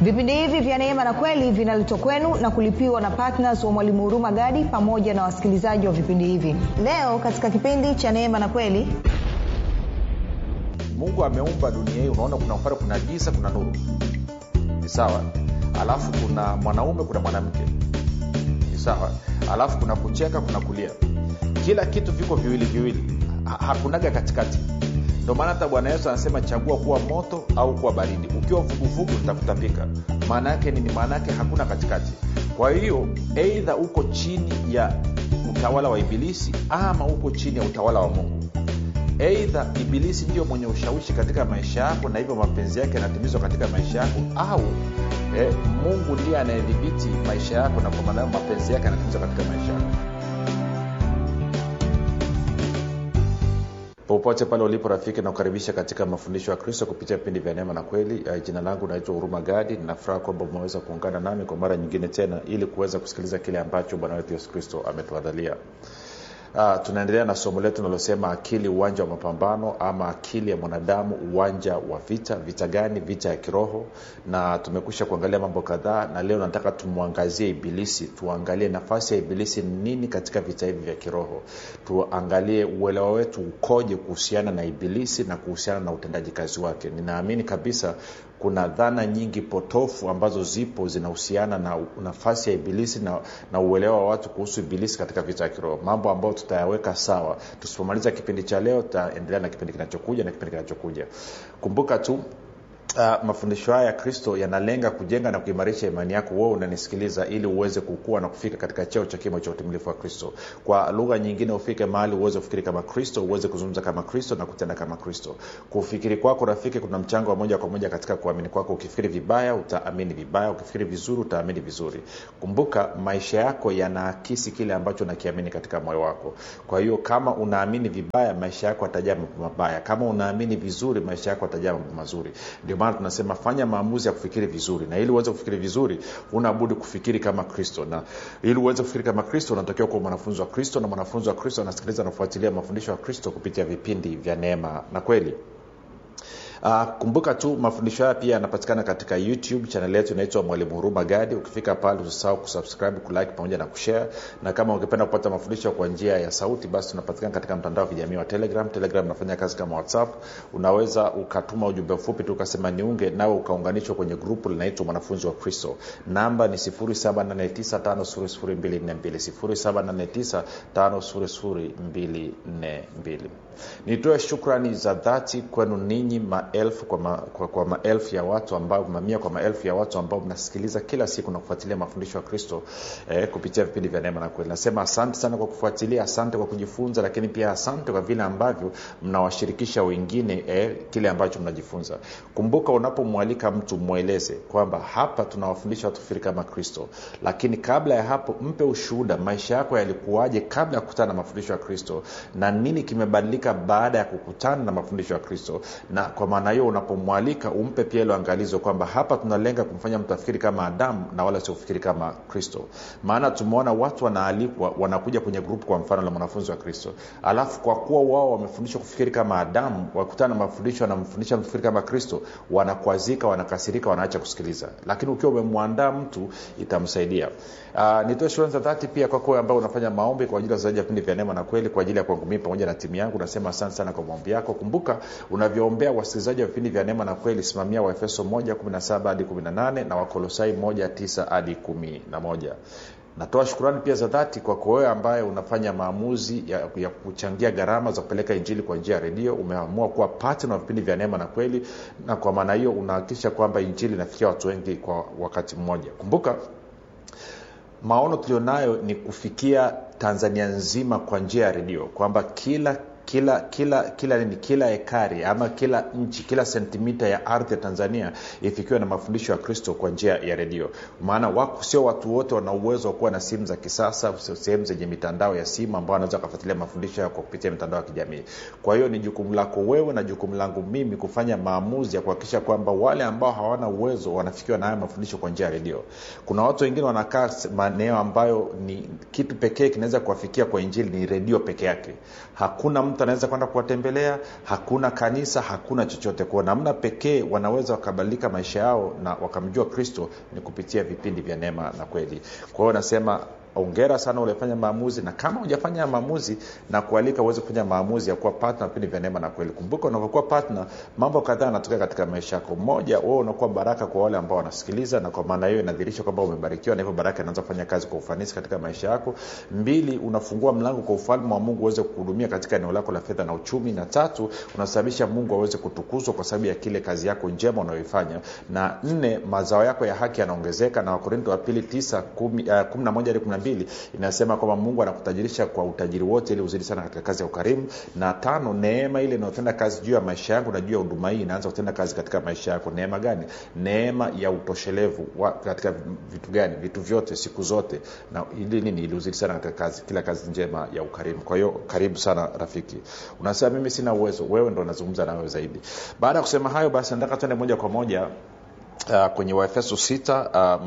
vipindi hivi vya neema na kweli vinaletwa kwenu na kulipiwa na ptns wa mwalimu huruma gadi pamoja na wasikilizaji wa vipindi hivi leo katika kipindi cha neema na kweli mungu ameumba dunia hii unaona kuna pale kuna giza kuna nuru ni sawa alafu kuna mwanaume kuna mwanamke ni sawa alafu kuna kucheka kuna kulia kila kitu viko viwili viwili ha- hakunaga katikati ndio maana hata bwana yesu anasema chagua kuwa moto au kuwa baridi ukiwa vuguvugu litakutapika maana yake nini maana yake hakuna katikati kwa hiyo eidha uko chini ya utawala wa ibilisi ama uko chini ya utawala wa mungu eidha ibilisi ndio mwenye ushawishi katika maisha yako na hivyo mapenzi yake yanatimizwa katika maisha yako au eh, mungu ndiye anayedhibiti maisha yako na kwa maana hiyo mapenzi yake yanatimizwa katika maisha yako popote pale ulipo rafiki nakukaribisha katika mafundisho ya kristo kupitia vipindi vya neema na kweli uh, jina langu naitwa huruma gadi ninafuraha kwamba umeweza kuungana nami kwa mara nyingine tena ili kuweza kusikiliza kile ambacho bwana wetu yesu kristo ametuandalia Uh, tunaendelea na somo letu linalosema akili uwanja wa mapambano ama akili ya mwanadamu uwanja wa vita vita gani vita ya kiroho na tumekusha kuangalia mambo kadhaa na leo nataka tumwangazie ibilisi tuangalie nafasi ya ibilisi ni nini katika vita hivi vya kiroho tuangalie uelewa wetu ukoje kuhusiana na ibilisi na kuhusiana na utendaji kazi wake ninaamini kabisa kuna dhana nyingi potofu ambazo zipo zinahusiana na nafasi ya ibilisi na, na uelewa wa watu kuhusu ibilisi katika vita ya kiroho mambo ambayo tutayaweka sawa tusipomaliza kipindi cha leo tutaendelea na kipindi kinachokuja na kipindi kinachokuja kumbuka tu Uh, mafundisho haya ya kristo yanalenga kujenga na kuimarisha imani yako wewe unanisikiliza ili uweze kukua na kufika katika cheo cha kimo cha utimilifu wa kristo kwa lugha nyingine ufike mahali uweze kufikiri kama kristo uweze kuzungumza kama kristo na kutenda kama kristo kufikiri kwako rafiki kuna mchango wa moja kwa moja katika kuamini kwako ukifikiri vibaya utaamini vibaya ukifikiri vizuri utaamini vizuri kumbuka maisha yako yanaakisi kile ambacho unakiamini katika moyo wako kwa hiyo kama unaamini vibaya maisha yako atajaa mambo mabaya kama unaamini vizuri maisha yako atajaa mambo mazuri ndio maana tunasema fanya maamuzi ya kufikiri vizuri na ili uweze kufikiri vizuri unabudi kufikiri kama kristo na ili uweze kufikiri kama kristo unatakiwa kuwa mwanafunzi wa kristo na mwanafunzi wa kristo anasikiliza na kufuatilia mafundisho ya kristo kupitia vipindi vya neema na kweli Uh, kumbuka tu mafundisho haya pia yanapatikana katika youtube chanel yetu inaitwa mwalimu huruma gadi ukifika pale usisahau kusubscribe kulike pamoja na kushare na kama ungependa kupata mafundisho kwa njia ya sauti basi tunapatikana katika mtandao wa kijamii wa telegram telegram unafanya kazi kama whatsapp unaweza ukatuma ujumbe mfupi tu ukasema niunge nawe ukaunganishwa kwenye grupu linaitwa mwanafunzi wa kristo namba ni 789 nitoe shukrani za dhati kwenu ninyi maelfu kwa, ma, kwa, kwa maelfu ya watu ambao mamia kwa maelfu ya watu ambao mnasikiliza kila siku na kufuatilia mafundisho ya kristo eh, kupitia vipindi vya neema na kweli nasema asante sana kwa kufuatilia asante kwa kujifunza lakini pia asante kwa vile ambavyo mnawashirikisha wengine eh, kile ambacho mnajifunza kumbuka unapomwalika mtu mweleze kwamba hapa tunawafundisha watu kufikiri kama kristo lakini kabla ya hapo mpe ushuhuda maisha yako yalikuwaje kabla ya kukutana na mafundisho ya kristo na nini kimebadilika baada ya kukutana na mafundisho ya kristo na kwa maana hiyo unapomwalika umpe pia ilo angalizo kwamba hapa tunalenga kumfanya mtu afikiri kama adamu na wala sio kufikiri kama kristo maana tumeona watu wanaalikwa wanakuja kwenye grupu kwa mfano la mwanafunzi wa kristo alafu kwa kuwa wao wamefundishwa kufikiri kama adamu wakutana na mafundisho wanamfundisha kufikiri kama kristo wanakwazika wanakasirika wanaacha kusikiliza lakini ukiwa umemwandaa mtu itamsaidia uh, nitoe shukrani za dhati pia kwako wewe ambao unafanya maombi kwa ajili ya zaidi ya vipindi vya neema na kweli kwa ajili ya kwangu mii pamoja na timu yangu nasema asante sana kwa maombi yako kumbuka unavyoombea wasikilizaji wa vipindi vya neema na kweli simamia waefeso 117 hadi 18 na wakolosai 19 hadi 11 natoa shukurani pia za dhati kwako wewe ambaye unafanya maamuzi ya, ya kuchangia gharama za kupeleka injili kwa njia ya redio umeamua kuwa patna wa vipindi vya neema na kweli na kwa maana hiyo unahakikisha kwamba injili inafikia watu wengi kwa wakati mmoja kumbuka maono tulionayo ni kufikia tanzania nzima kwa njia ya redio kwamba kila kila kila kila nini kila ekari ama kila nchi kila sentimita ya ardhi ya tanzania ifikiwe na mafundisho ya kristo kwa njia ya redio maana wako sio watu wote wana uwezo wa kuwa na simu za kisasa sehemu zenye mitandao ya simu ambao wanaweza wakafuatilia mafundisho yao kwa kupitia mitandao ya kijamii kwa hiyo ni jukumu lako wewe na jukumu langu mimi kufanya maamuzi ya kuhakikisha kwamba wale ambao hawana uwezo wanafikiwa na haya mafundisho kwa njia ya redio kuna watu wengine wanakaa maeneo ambayo ni kitu pekee kinaweza kuwafikia kwa injili ni redio peke yake hakuna mtu mtu anaweza kwenda kuwatembelea hakuna kanisa hakuna chochote kwao namna pekee wanaweza wakabadilika maisha yao na wakamjua kristo ni kupitia vipindi vya neema na kweli kwa hiyo nasema ongera sana ulifanya maamuzi na kama hujafanya maamuzi na kualika uweze kufanya maamuzi ya kuwa partner vipindi vya neema na kweli kumbuka unavyokuwa partner mambo kadhaa yanatokea katika maisha yako mmoja wewe unakuwa baraka kwa wale ambao wanasikiliza na kwa maana hiyo inadhirisha kwamba umebarikiwa na hivyo baraka inaanza kufanya kazi kwa ufanisi katika maisha yako mbili unafungua mlango kwa ufalme wa mungu uweze kuhudumia katika eneo lako la fedha na uchumi na tatu unasababisha mungu aweze kutukuzwa kwa sababu ya kile kazi yako njema unayoifanya na nne mazao yako ya haki yanaongezeka na wakorinto wa pili tisa kumi, uh, kumi na moja hadi kumi na mbili inasema kwamba mungu anakutajirisha kwa utajiri wote ili uzidi sana katika kazi ya ukarimu na tano neema ile inayotenda kazi juu ya maisha yangu na juu ya huduma hii inaanza kutenda kazi katika maisha yako neema gani neema ya utoshelevu wa, katika vitu gani vitu vyote siku zote na ili nini ili uzidi sana katika kazi kila kazi njema ya ukarimu kwa hiyo karibu sana rafiki unasema mimi sina uwezo wewe ndo unazungumza nawe zaidi baada ya kusema hayo basi nataka tuende moja kwa moja Uh, kwenye waefeso 6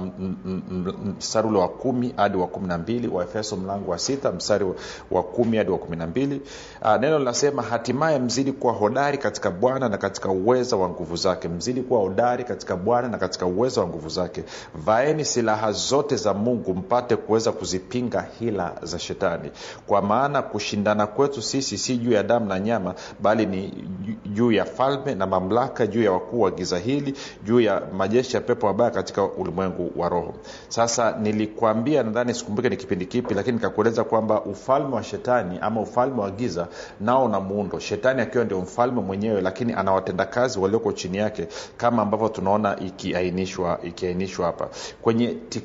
uh, mstari ule wa kumi hadi wa kumi na mbili waefeso mlango wa sita mstari wa kumi hadi wa kumi na mbili uh, neno linasema hatimaye mzidi kuwa hodari katika bwana na katika uweza wa nguvu zake mzidi kuwa hodari katika bwana na katika uweza wa nguvu zake vaeni silaha zote za mungu mpate kuweza kuzipinga hila za shetani kwa maana kushindana kwetu sisi si juu ya damu na nyama bali ni juu ya falme na mamlaka juu ya wakuu wa giza hili juu ya majeshi ya pepo wabaya katika ulimwengu wa roho sasa nilikwambia nadhani sikumbuke ni kipindi kipi lakini nikakueleza kwamba ufalme wa shetani ama ufalme wa giza nao na muundo shetani akiwa ndio mfalme mwenyewe lakini ana watendakazi walioko chini yake kama ambavyo tunaona ikiainishwa ikiainishwa hapa kwenye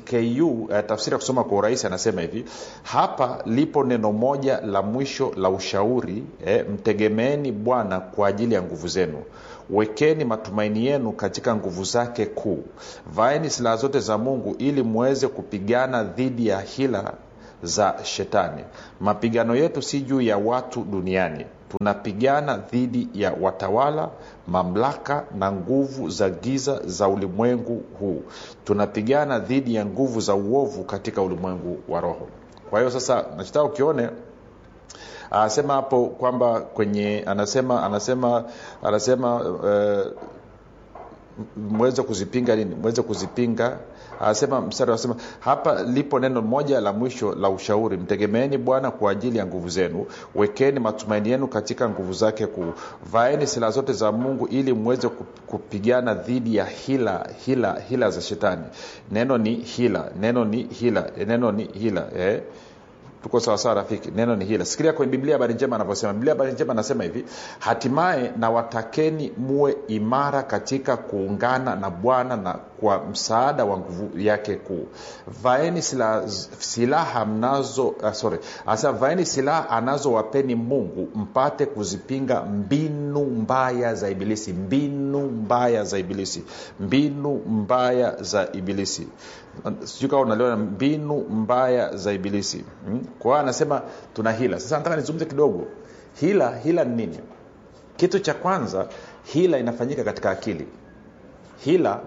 tku eh, tafsiri ya kusoma kwa urahisi anasema hivi hapa lipo neno moja la mwisho la ushauri eh, mtegemeeni bwana kwa ajili ya nguvu zenu wekeni matumaini yenu katika nguvu zake kuu vaeni silaha zote za mungu ili mweze kupigana dhidi ya hila za shetani mapigano yetu si juu ya watu duniani tunapigana dhidi ya watawala mamlaka na nguvu za giza za ulimwengu huu tunapigana dhidi ya nguvu za uovu katika ulimwengu wa roho kwa hiyo sasa nachotaka ukione anasema hapo kwamba kwenye anasema anasema anasema uh, mweze kuzipinga nini mweze kuzipinga anasema mstari anasema hapa lipo neno moja la mwisho la ushauri mtegemeeni bwana kwa ajili ya nguvu zenu wekeni matumaini yenu katika nguvu zake kuu vaeni silaha zote za mungu ili mweze kupigana dhidi ya hila hila hila za shetani neno ni hila neno ni hila neno ni hila eh? tuko sawasawa rafiki neno ni hila sikilia kwenye biblia habari njema anavyosema biblia habari njema anasema hivi hatimaye na watakeni muwe imara katika kuungana na bwana na kwa msaada wa nguvu yake kuu vaeni silaha, silaha mnazo uh, sorry anasema vaeni silaha anazowapeni mungu mpate kuzipinga mbinu mbaya za ibilisi mbinu mbaya za ibilisi mbinu mbaya za ibilisi sijui kawa unaliona mbinu mbaya za ibilisi hmm? kwa hiyo anasema tuna hila sasa nataka nizungumze kidogo hila hila ni nini kitu cha kwanza hila inafanyika katika akili hila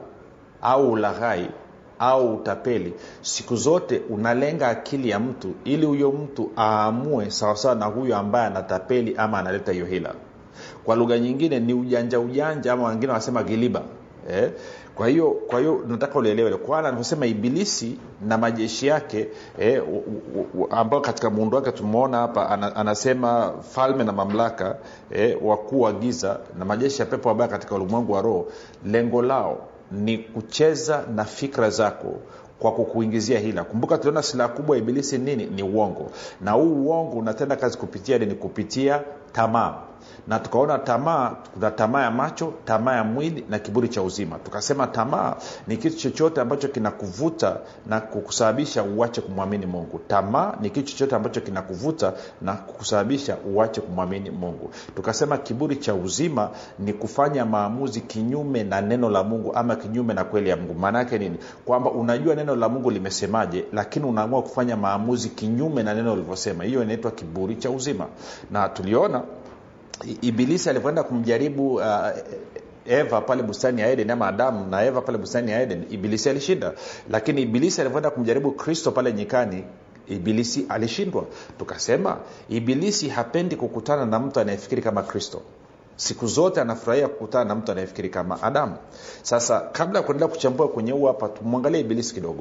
au ulaghai au utapeli siku zote unalenga akili ya mtu ili huyo mtu aamue sawasawa na huyo ambaye anatapeli ama analeta hiyo hila kwa lugha nyingine ni ujanja ujanja ama wengine wanasema giliba eh? kwa hiyo kwa hiyo nataka ulielewe kwana anavyosema ibilisi na majeshi yake eh, ambao katika muundo wake tumeona hapa ana, anasema falme na mamlaka eh, wakuu wa giza na majeshi ya pepo wabaya katika ulimwengu wa roho lengo lao ni kucheza na fikra zako kwa kukuingizia hila kumbuka tuliona silaha kubwa ya ibilisi nini ni uongo na huu uongo unatenda kazi kupitia ni kupitia tamaa na tukaona tamaa kuna tamaa ya macho tamaa ya mwili na kiburi cha uzima tukasema tamaa ni kitu chochote ambacho kinakuvuta na kukusababisha uache kumwamini mungu tamaa ni kitu chochote ambacho kinakuvuta na kukusababisha uache kumwamini mungu tukasema kiburi cha uzima ni kufanya maamuzi kinyume na neno la mungu ama kinyume na kweli ya mungu maana yake nini kwamba unajua neno la mungu limesemaje lakini unaamua kufanya maamuzi kinyume na neno ulivyosema hiyo inaitwa kiburi cha uzima na tuliona ibilisi alivyoenda kumjaribu uh, eva pale bustani ya eden ama adamu na eva pale bustani ya eden ibilisi alishinda lakini ibilisi alivyoenda kumjaribu kristo pale nyikani ibilisi alishindwa tukasema ibilisi hapendi kukutana na mtu anayefikiri kama kristo siku zote anafurahia kukutana na mtu anayefikiri kama adamu sasa kabla ya kuendelea kuchambua kwenye huu hapa tumwangalie ibilisi kidogo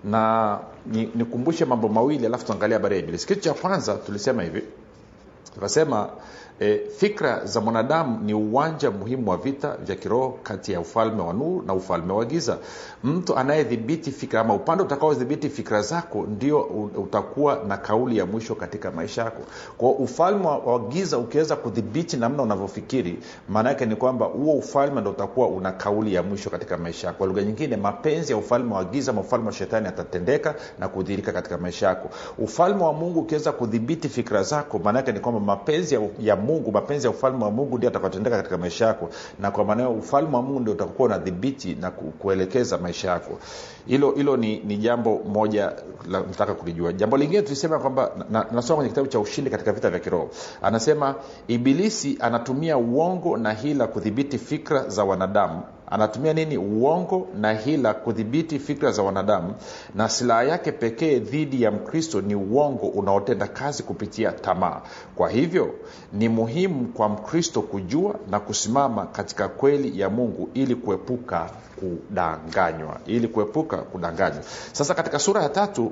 na nikumbushe ni mambo mawili alafu tuangalie habari ya ibilisi kitu cha kwanza tulisema hivi tukasema e, fikra za mwanadamu ni uwanja muhimu wa vita vya kiroho kati ya ufalme wa nuru na ufalme wa giza mtu anayedhibiti fikra ama upande utakaodhibiti fikra zako ndio utakuwa na kauli ya mwisho katika maisha yako kwao ufalme wa giza ukiweza kudhibiti namna unavyofikiri maana yake ni kwamba huo ufalme ndo utakuwa una kauli ya mwisho katika maisha yako kwa lugha nyingine mapenzi ya ufalme wa giza ama ufalme wa shetani yatatendeka na kudhirika katika maisha yako ufalme wa mungu ukiweza kudhibiti fikra zako maana yake ni kwamba mapenzi ya, ya mungu mapenzi ya ufalme wa mungu ndio atakatendeka katika maisha yako na kwa maana ufalme wa mungu ndio utakuwa unadhibiti na kuelekeza maisha yako hilo hilo ni, ni jambo moja la nataka kulijua jambo lingine tulisema kwamba na, nasoma kwenye kitabu cha ushindi katika vita vya kiroho anasema ibilisi anatumia uongo na hila kudhibiti fikra za wanadamu anatumia nini uongo na hila kudhibiti fikra za wanadamu na silaha yake pekee dhidi ya mkristo ni uongo unaotenda kazi kupitia tamaa kwa hivyo ni muhimu kwa mkristo kujua na kusimama katika kweli ya mungu ili kuepuka kudanganywa ili kuepuka kudanganywa sasa katika sura ya tatu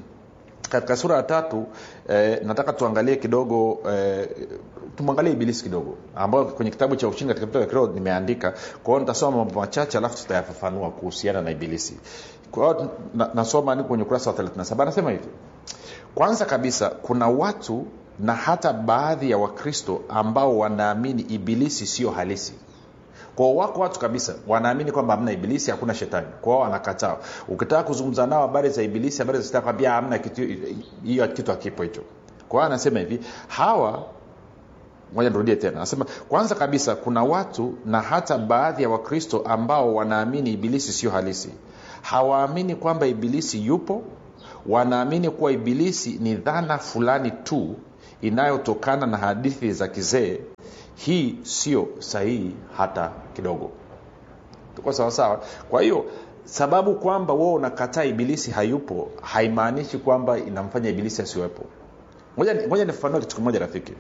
katika sura ya tatu eh, nataka tuangalie kidogo eh, tumwangalie ibilisi kidogo ambayo kwenye kitabu cha ushindi katika vita vya kiroho nimeandika kwa hiyo nitasoma mambo machache alafu tutayafafanua kuhusiana na ibilisi kwa hiyo na, nasoma ni kwenye ukurasa wa 37 anasema hivi kwanza kabisa kuna watu na hata baadhi ya wakristo ambao wanaamini ibilisi sio halisi kwao wako watu kabisa wanaamini kwamba hamna ibilisi hakuna shetani kwao wanakataa ukitaka kuzungumza nao habari za ibilisi habari za shetani kwambia hamna kitu hiyo kitu hakipo hicho kwao anasema hivi hawa moja nirudie tena anasema kwanza kabisa kuna watu na hata baadhi ya wakristo ambao wanaamini ibilisi sio halisi hawaamini kwamba ibilisi yupo wanaamini kuwa ibilisi ni dhana fulani tu inayotokana na hadithi za kizee hii sio sahihi hata kidogo tuko sawasawa kwa hiyo sababu kwamba wewe unakataa ibilisi hayupo haimaanishi kwamba inamfanya ibilisi asiwepo ngoja nifafanue kitu kimoja rafiki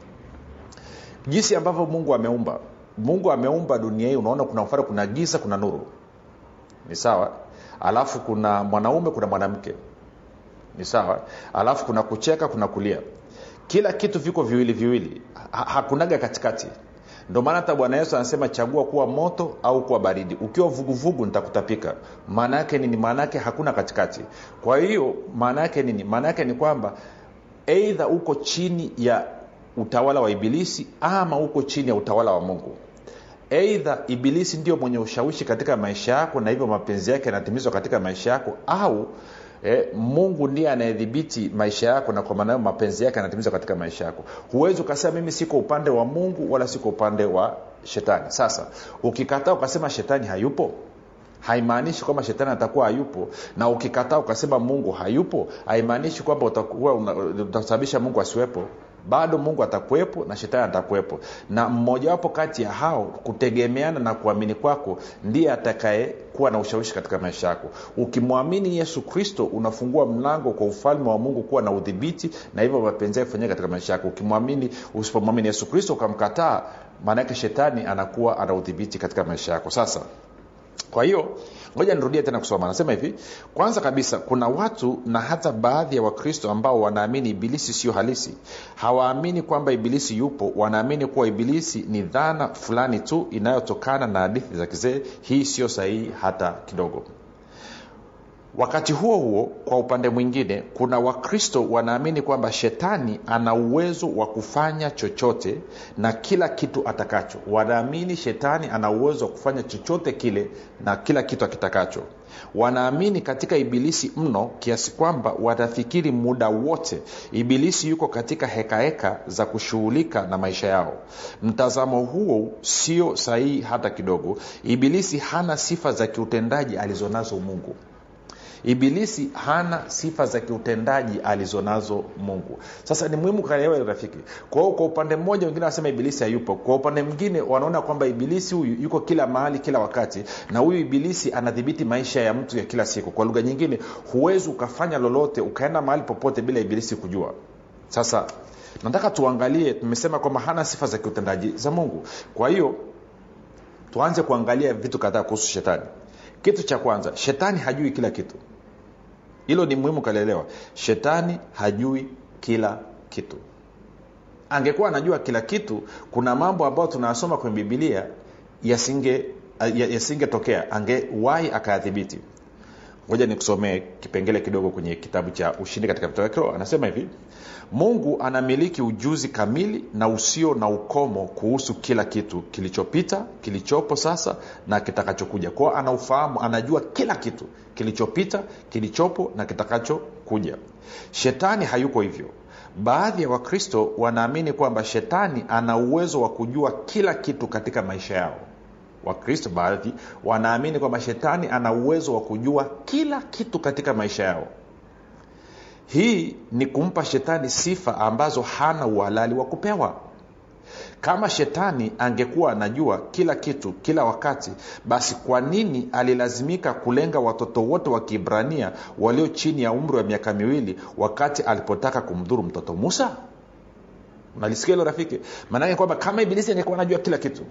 jinsi ambavyo mungu ameumba mungu ameumba dunia hii unaona kuna mfano kuna giza kuna nuru ni sawa alafu kuna mwanaume kuna mwanamke ni sawa alafu kuna kucheka kuna kulia kila kitu viko viwili viwili ha- hakunaga katikati ndio maana hata bwana yesu anasema chagua kuwa moto au kuwa baridi ukiwa vuguvugu nitakutapika maana yake nini maana yake hakuna katikati kwa hiyo maana yake nini maana yake ni kwamba eidha uko chini ya utawala wa ibilisi ama uko chini ya utawala wa mungu eidha ibilisi ndio mwenye ushawishi katika maisha yako na hivyo mapenzi yake yanatimizwa katika maisha yako au eh, mungu ndiye anayedhibiti maisha yako na kwa maana hiyo mapenzi yake yanatimizwa katika maisha yako huwezi ukasema mimi siko upande wa mungu wala siko upande wa shetani sasa ukikataa ukasema shetani hayupo haimaanishi kwamba shetani atakuwa hayupo na ukikataa ukasema mungu hayupo haimaanishi kwamba utakuwa una- utasababisha mungu asiwepo bado mungu atakuwepo na shetani atakuwepo na mmojawapo kati ya hao kutegemeana na kuamini kwako ndiye atakaye kuwa na ushawishi katika maisha yako ukimwamini yesu kristo unafungua mlango kwa ufalme wa mungu kuwa na udhibiti na hivyo mapenzi yake kufanyika katika maisha yako ukimwamini usipomwamini yesu kristo ukamkataa maanaake shetani anakuwa ana udhibiti katika maisha yako sasa kwa hiyo ngoja nirudie tena kusoma anasema hivi kwanza kabisa kuna watu na hata baadhi ya wakristo ambao wanaamini ibilisi sio halisi hawaamini kwamba ibilisi yupo wanaamini kuwa ibilisi ni dhana fulani tu inayotokana na hadithi za kizee hii sio sahihi hata kidogo wakati huo huo kwa upande mwingine kuna wakristo wanaamini kwamba shetani ana uwezo wa kufanya chochote na kila kitu atakacho wanaamini shetani ana uwezo wa kufanya chochote kile na kila kitu akitakacho wanaamini katika ibilisi mno kiasi kwamba watafikiri muda wote ibilisi yuko katika hekaheka heka za kushughulika na maisha yao mtazamo huo sio sahihi hata kidogo ibilisi hana sifa za kiutendaji alizonazo mungu ibilisi hana sifa za kiutendaji alizonazo mungu sasa ni muhimu kaelewa rafiki kwa hiyo kwa upande mmoja wengine wanasema ibilisi hayupo kwa upande mwingine wanaona kwamba ibilisi huyu yuko kila mahali kila wakati na huyu ibilisi anadhibiti maisha ya mtu ya kila siku kwa lugha nyingine huwezi ukafanya lolote ukaenda mahali popote bila ibilisi kujua sasa nataka tuangalie tumesema kwamba hana sifa za kiutendaji za mungu kwa hiyo tuanze kuangalia vitu kadhaa kuhusu shetani kitu cha kwanza shetani hajui kila kitu hilo ni muhimu kalielewa shetani hajui kila kitu angekuwa anajua kila kitu kuna mambo ambayo tunayasoma kwenye bibilia yasinge yasingetokea angewahi akayadhibiti ngoja nikusomee kipengele kidogo kwenye kitabu cha ushindi katika vitabu vya kiroho anasema hivi mungu anamiliki ujuzi kamili na usio na ukomo kuhusu kila kitu kilichopita kilichopo sasa na kitakachokuja kwao anaufahamu anajua kila kitu kilichopita kilichopo na kitakachokuja shetani hayuko hivyo baadhi ya wakristo wanaamini kwamba shetani ana uwezo wa kujua kila kitu katika maisha yao wakristo baadhi wanaamini kwamba shetani ana uwezo wa kujua kila kitu katika maisha yao hii ni kumpa shetani sifa ambazo hana uhalali wa kupewa kama shetani angekuwa anajua kila kitu kila wakati basi kwa nini alilazimika kulenga watoto wote wa kiibrania walio chini ya umri wa miaka miwili wakati alipotaka kumdhuru mtoto musa nalisikia hilo rafiki maanake kwamba kama ibilisi angekuwa anajua kila kitu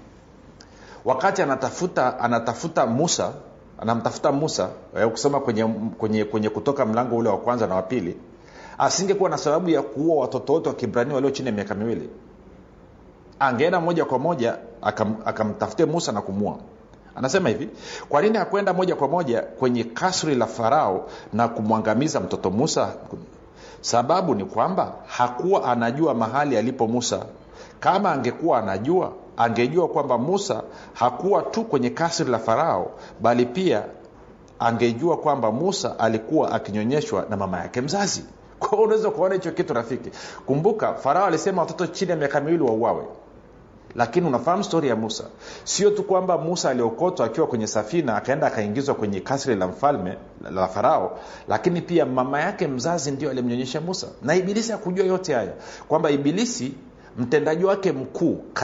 wakati anatafuta anatafuta musa anamtafuta musa kusoma kwenye, kwenye, kwenye kutoka mlango ule wa kwanza na wa pili asingekuwa na sababu ya kuua watoto wote wa kibrania walio chini ya miaka miwili angeenda moja kwa moja akam, akamtafutia musa na kumua anasema hivi kwa nini hakwenda moja kwa moja kwenye kasri la farao na kumwangamiza mtoto musa sababu ni kwamba hakuwa anajua mahali alipo musa kama angekuwa anajua angejua kwamba musa hakuwa tu kwenye kasri la farao bali pia angejua kwamba musa alikuwa akinyonyeshwa na mama yake mzazi kwao unaweza kuona hicho kitu rafiki kumbuka farao alisema watoto chini ya miaka miwili wauawe lakini unafahamu stori ya musa sio tu kwamba musa aliokotwa akiwa kwenye safina akaenda akaingizwa kwenye kasri la mfalme la farao lakini pia mama yake mzazi ndio alimnyonyesha musa na ibilisi akujua yote haya kwamba ibilisi mtendaji wake mkuu